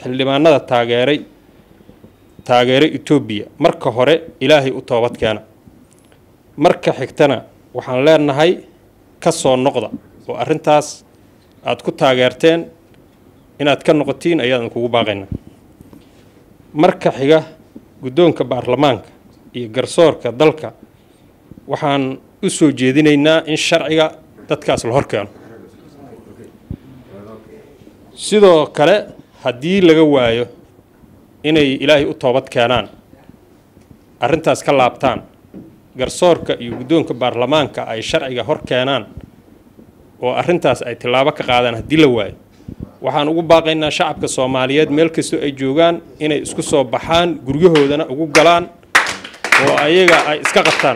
xildhibaanada taageeray taageeray etoobiya marka hore ilaahay u toobad keena marka xigtana waxaan leenahay ka soo noqda oo arrintaas aada ku taageerteen inaad ka noqotiin ayaan kugu baaqayna marka xiga guddoonka baarlamaanka iyo garsoorka dalka waxaan u soo jeedinaynaa in sharciga dadkaas la hor keeno sidoo kale haddii laga waayo inay ilaahay u toobad keenaan arrintaas ka laabtaan garsoorka iyo guddoonka baarlamaanka ay sharciga hor keenaan oo arrintaas ay tillaabo ka qaadaan haddii la waayo waxaan ugu baaqaynaa shacabka soomaaliyeed meel kastoo ay joogaan inay isku soo baxaan guryahoodana ugu galaan oo ayaga ay iska qabtaan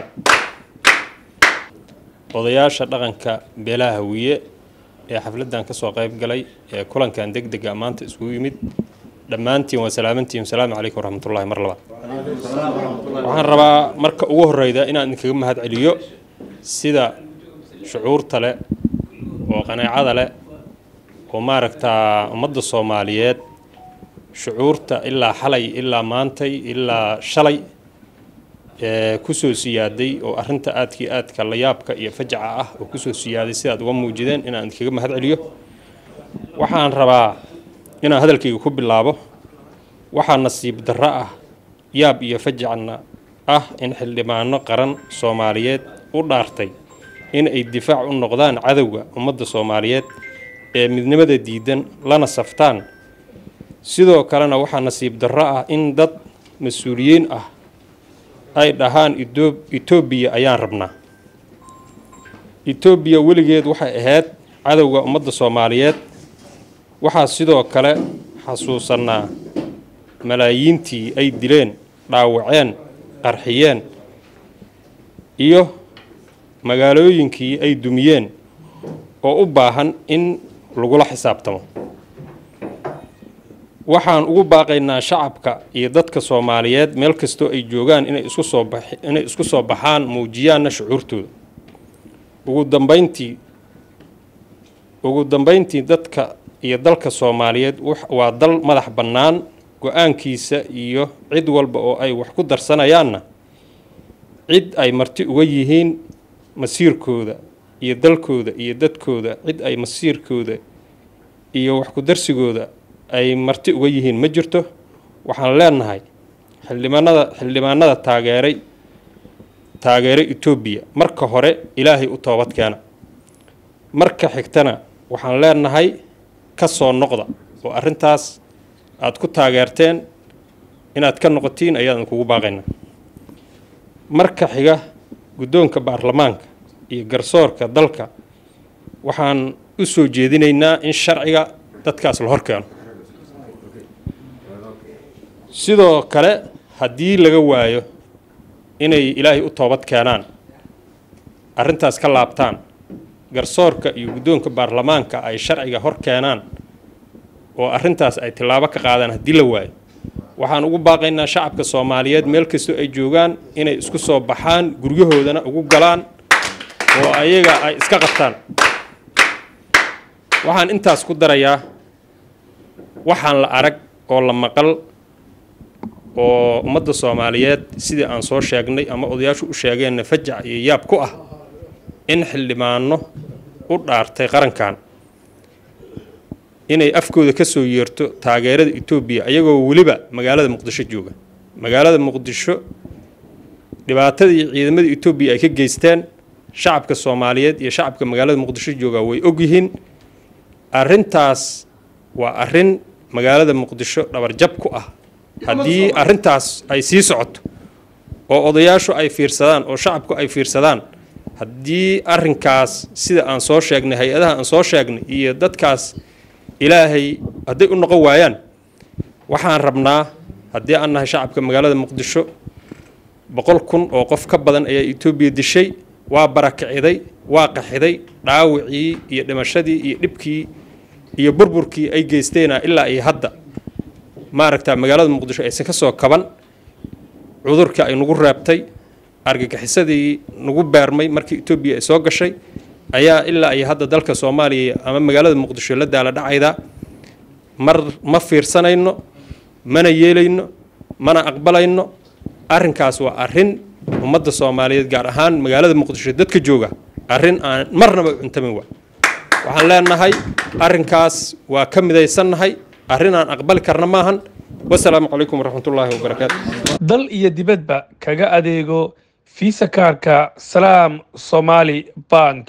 odayaasha dhaqanka beelaha hawiye ee xafladdan ka soo qayb galay ee kulankan deg dega maanta iskugu yimid dhammaantiin waa salaamantiin asalaamu calaykum waraxmatullahi mar labaad waxaan rabaa marka ugu horreyda inaan idinkaga mahad celiyo sida shucuurta leh oo qaneecada leh oo maaragtaa ummadda soomaaliyeed shucuurta ilaa xalay ilaa maantay ilaa shalay ee kusoo siyaaday oo arrinta aadkii aadka layaabka iyo fajaca ah oo kusoo siyaaday sidaad uga muujideen inaan idinkaga mahad celiyo waxaan rabaa inaan hadalkayga ku bilaabo waxaa nasiib darro ah yaab iyo fajacna ah in xildhibaano qaran soomaaliyeed u dhaartay in ay difaac u noqdaan cadowga ummadda soomaaliyeed ee midnimada diidan lana saftaan sidoo kalena waxaa nasiib darro ah in dad mas-uuliyiin ah ay dhahaan etoobiya ayaan rabnaa etoobiya weligeed waxay ahayd cadowga ummadda soomaaliyeed waxaa sidoo kale xasuusannaa malaayiintii ay dileen dhaawaceen qarxiyeen iyo magaalooyinkii ay dumiyeen oo u baahan in lagula xisaabtamo waxaan ugu baaqaynaa shacabka iyo dadka soomaaliyeed meel kastoo ay joogaan inay isku soo ba inay isku soo baxaan muujiyaanna shucuurtooda ugu dambeyntii ugu dambeyntii dadka iyo dalka soomaaliyeed waa dal madax bannaan go-aankiisa iyo cid walba oo ay wax ku darsanayaanna cid ay marti uga yihiin masiirkooda iyo dalkooda iyo dadkooda cid ay masiirkooda iyo wax ku darsigooda ay marti uga yihiin ma jirto waxaan leenahay xildhibaanada xildhibaanada taageeray taageeray etoobiya marka hore ilaahay u toobad keena marka xigtana waxaan leenahay ka soo noqda oo arrintaas aada ku taageerteen inaad ka noqotiin ayaan kugu baaqayna marka xiga guddoonka baarlamaanka iyo garsoorka dalka waxaan u soo jeedinaynaa in sharciga dadkaas la hor keeno sidoo kale haddii laga waayo inay ilaahay u toobad keenaan arrintaas ka laabtaan garsoorka iyo guddoonka baarlamaanka ay sharciga hor keenaan oo arrintaas ay tillaabo ka qaadaan haddii la waayo waxaan ugu baaqaynaa shacabka soomaaliyeed meel kastoo ay joogaan inay isku soo baxaan guryahoodana ugu galaan oo ayaga ay iska qabtaan waxaan intaas ku darayaa waxaan la arag oo la maqal oo ummadda soomaaliyeed sidii aan soo sheegnay ama odayaashu u sheegeenna fajac iyo yaab ku ah in xildhibaano u dhaartay qarankan inay afkooda ka soo yeerto taageerada etoobiya ayagoo weliba magaalada muqdisho jooga magaalada muqdisho dhibaatadii ciidamada etoobiya ay ka geysteen shacabka soomaaliyeed iyo shacabka magaalada muqdisho jooga way ogyihiin arrintaas waa arrin magaalada muqdisho dhabarjab ku ah haddii arrintaas ay sii socoto oo odayaashu ay fiirsadaan oo shacabku ay fiirsadaan haddii arrinkaas sida aan soo sheegnay hay-adaha aan soo sheegnay iyo dadkaas ilaahay hadday u noqon waayaan waxaan rabnaa haddii aan nahay shacabka magaalada muqdisho boqol kun oo qof ka badan ayaa etoobiya dishay waa barakiciday waa qaxiday dhaawicii iyo dhimashadii iyo dhibkii iyo burburkii ay geysteena ilaa iyo hadda maaragta magaalada muqdisho aysan ka soo kaban cudurka ay nagu reebtay argagixisadii nagu beermay markii etoobiya ay soo gashay ayaa ilaa iyo hadda dalka soomaaliya ama magaalada muqdisho la daala dhacayda mar ma fiirsanayno mana yeelayno mana aqbalayno arrinkaas waa arrin ummadda soomaaliyeed gaar ahaan magaalada muqdisho dadka jooga arrin aan marnaba cuntamin wa waxaan leenahay arrinkaas waa ka midaysannahay arrin aan aqbali karna maahan wasalaamu calaykum waraxmatullaahi wabarakaatu dal iyo dibadba kaga adeego fiisa kaarka salaam somaali bank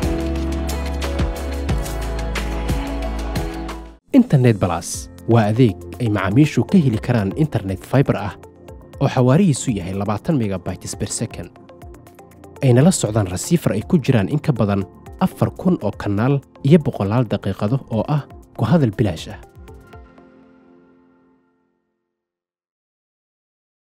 internet balas waa adeeg ay macaamiishu ka heli karaan internet fiber ah oo xawaarihiisu yahay labaatan megabytes per second ayna la socdaan rasiifar ay ku jiraan in ka badan afar kun oo kanaal iyo boqolaal daqiiqado oo ah ku hadal bilaash ah